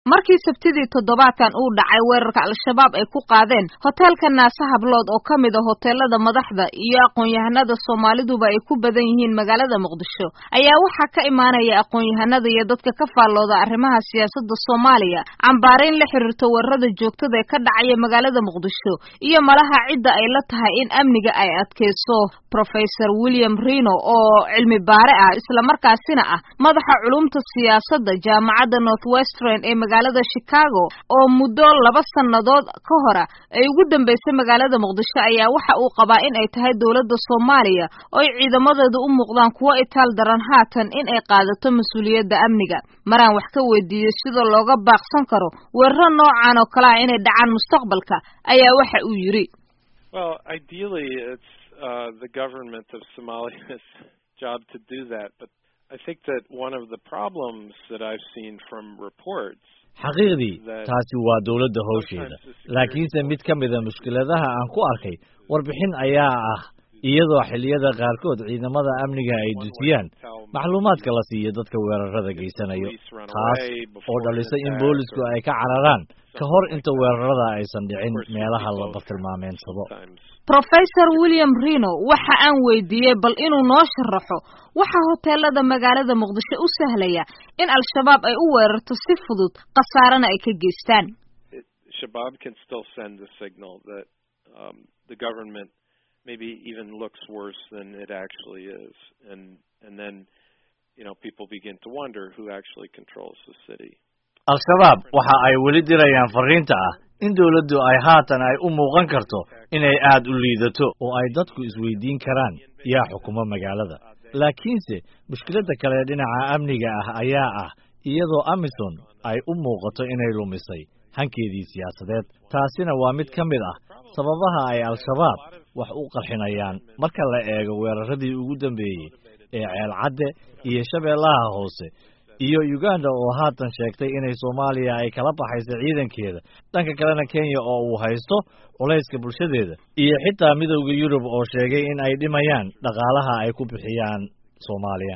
markii sabtidii toddobaadkan uu dhacay weerarka al-shabaab ay ku qaadeen hoteelka naase hablood oo ka mid a hoteelada madaxda iyo aqoon-yahanada soomaaliduba ay ku badan yihiin magaalada muqdisho ayaa waxaa ka imaanaya aqoon-yahanada iyo dadka ka faallooda arrimaha siyaasadda soomaaliya cambaarayn la xiriirta weerarada joogtada ee ka dhacaya magaalada muqdisho iyo malaha cidda ay la tahay in amniga ay adkeyso professor william rino oo cilmi baare ah islamarkaasina ah madaxa culumta siyaasadda jaamacadda north western ee magaalada chicago oo muddo laba sannadood ka hora ay ugu dambeysay magaalada muqdisho ayaa waxa uu qabaa in ay tahay dowladda soomaaliya oo ay ciidamadeedu u muuqdaan kuwo itaal daran haatan in ay qaadato mas-uuliyadda amniga maraan wax ka weydiiyey sida looga baaqsan karo weeraro noocan oo kale ah inay dhacaan mustaqbalka ayaa waxa uu yidhi Well, ideally, it's uh, the government of Somalia's job to do that, but I think that one of the problems that I've seen from reports xaqiiqdii taasi waa dowladda howsheeda laakiinse mid ka mida mushkiladaha aan ku arkay warbixin ayaa ah iyadoo xilliyada qaarkood ciidamada amniga ay dusiyaan macluumaadka la siiyo dadka weerarada geysanayo taas oo dhalisay in boolisku ay ka cararaan ka hor inta weerarada aysan dhicin meelaha la bartilmaameensado professor william rino waxa aan weydiiyey bal inuu noo sharaxo waxa hoteelada magaalada muqdisho u sahlaya in al-shabaab ay u weerarto si fudud khasaarana ay ka geystaan Shabab can still send a signal that um, the government maybe even looks worse than it actually is, and and then you know people begin to wonder who actually controls the city. al-shabaab waxa ay weli dirayaan fariinta ah in dowladdu ay haatan ay u muuqan karto inay aad u liidato oo ay dadku isweydiin karaan yaa xukumo magaalada laakiinse mushkiladda kale dhinaca amniga ah ayaa ah iyadoo amison ay u muuqato inay lumisay hankeedii siyaasadeed taasina waa mid ka mid ah sababaha ay al-shabaab wax u qarxinayaan marka la eego weeraradii ugu dambeeyey ee ceelcadde iyo shabeellaha hoose iyo uganda oo haatan sheegtay inay soomaaliya ay kala baxayso ciidankeeda dhanka kalena kenya oo uu haysto culayska bulshadeeda iyo xitaa midowda yurub oo sheegay in ay dhimayaan dhaqaalaha ay ku bixiyaan soomaaliya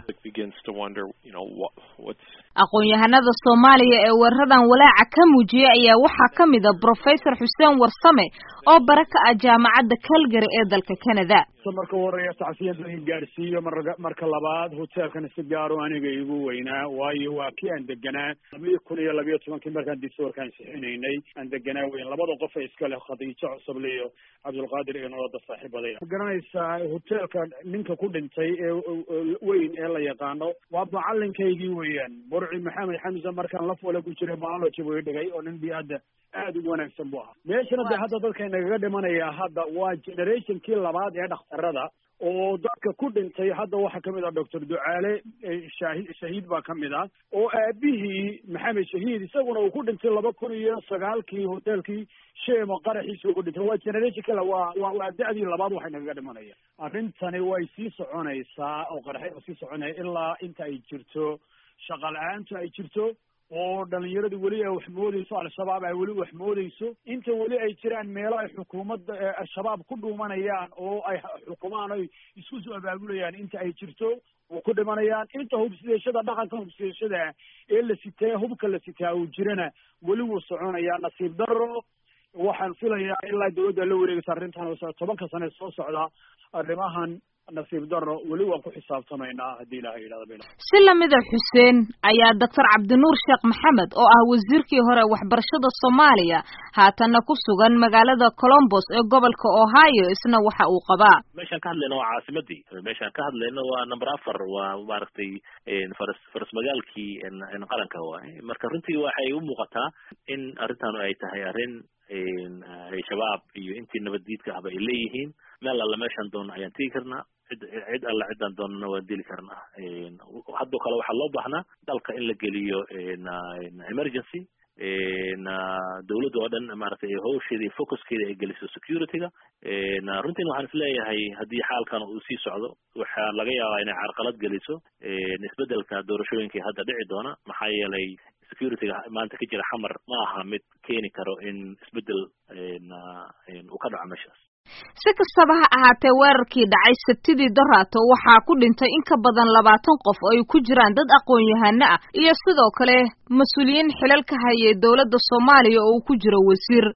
aqoon-yahanada soomaaliya ee weeraradan walaaca ka muujiyey ayaa waxaa ka mid a professor xuseen warsame oo bara ka ah jaamacadda calgary ee dalka canada marka u horeeya tacsiyada in gaadhsiiyo mar marka labaad hoteelkana si gaaro aniga igu weynaa waayo waa kii aan deganaa labiyo kun iyo labiyo tobankii markaan disorkaan sixinaynay aan deganaa weyn labada qof ee iska leh khadiijo cusuble iyo cabdulqaadir iyo noloda saaxiibaday ma garanaysaa hoteelka ninka ku dhintay ee weyn ee la yaqaano waa macalinkaygii weeyaan burci maxamed xamse markaan laf wala ku jiray biology buu dhigay oo nin bi-adda aada ugu wanaagsan bu ahaa meeshana de hadda dadka nagaga dhimanaya hadda waa generationkii labaad ee dhakhtarada oo dadka ku dhintay hadda waxaa kamid ah doctor ducaale shahi shahiid baa kamid ah oo aabihii maxamed shahiid isaguna uu ku dhintay laba kun iyo sagaalkii hoteelkii sheemo qaraxiisa ugu dhintay waa generation kale waa waa waa da-dii labaad waxay nagaga dhimanaya arrintani way sii soconaysaa oo qaraxay sii soconaya ilaa inta ay jirto shaqa la-aantu ay jirto oo dhalinyaradu weli ay wax moodeyso al-shabaab ay weli wax moodeyso inta weli ay jiraan meelo ay xukuumadda al-shabaab ku dhuumanayaan oo ay xukumaan oy isku soo abaabulayaan inta ay jirto oo ku dhimanayaan inta hubsideeshada dhaqanka hubsideeshada ee la sitaa hubka la sitaa uu jirana weli wuu soconayaa nasiib daro waxaan filayaa ilaa dawladda la wareegaysa arrintan tobanka sane soo socda arrimahan nasiib daro weli waan ku xisaabtamaynaa haddii ilaha yidhahda si lamida xuseen ayaa doctor cabdinuur sheekh maxamed oo ah wasiirkii hore waxbarashada soomaaliya haatanna ku sugan magaalada colombos ee gobolka ohio isna waxa uu qabaa meeshaan ka hadlayna waa caasimadii meeshaan ka hadlayna waa number afar waa maaragtay faras faras magaalkii qaranka waay marka runtii waxay u muuqataa in arrintan ay tahay arrin shabaab iyo intii nabaddiidka ahba ay leeyihiin meel alla meeshaan doona ayaan tegi karnaa cid cid alla ciddaan doonana waan dili karnaa haddoo kale waxaa loo baahnaa dalka in la geliyo emergency dawladda oo dhan maaragtay hawsheeda iyo focuskeeda ay geliso security-ga runtiin waxaan isleeyahay haddii xaalkan uu sii socdo waxaa laga yaabaa inay carqalad geliso isbedelka doorashooyinka hadda dhici doona maxaa yeelay security-ga maanta ka jira xamar ma aha mid keeni karo in isbedel uu ka dhaco meeshaas si kastaba ha ahaatee weerarkii dhacay sabtidii daraato waxaa ku dhintay in ka badan labaatan qof oo ay ku jiraan dad aqoon-yahano ah iyo sidoo kale mas-uuliyiin xilal ka hayay dowladda soomaaliya oo uu ku jiro wasiir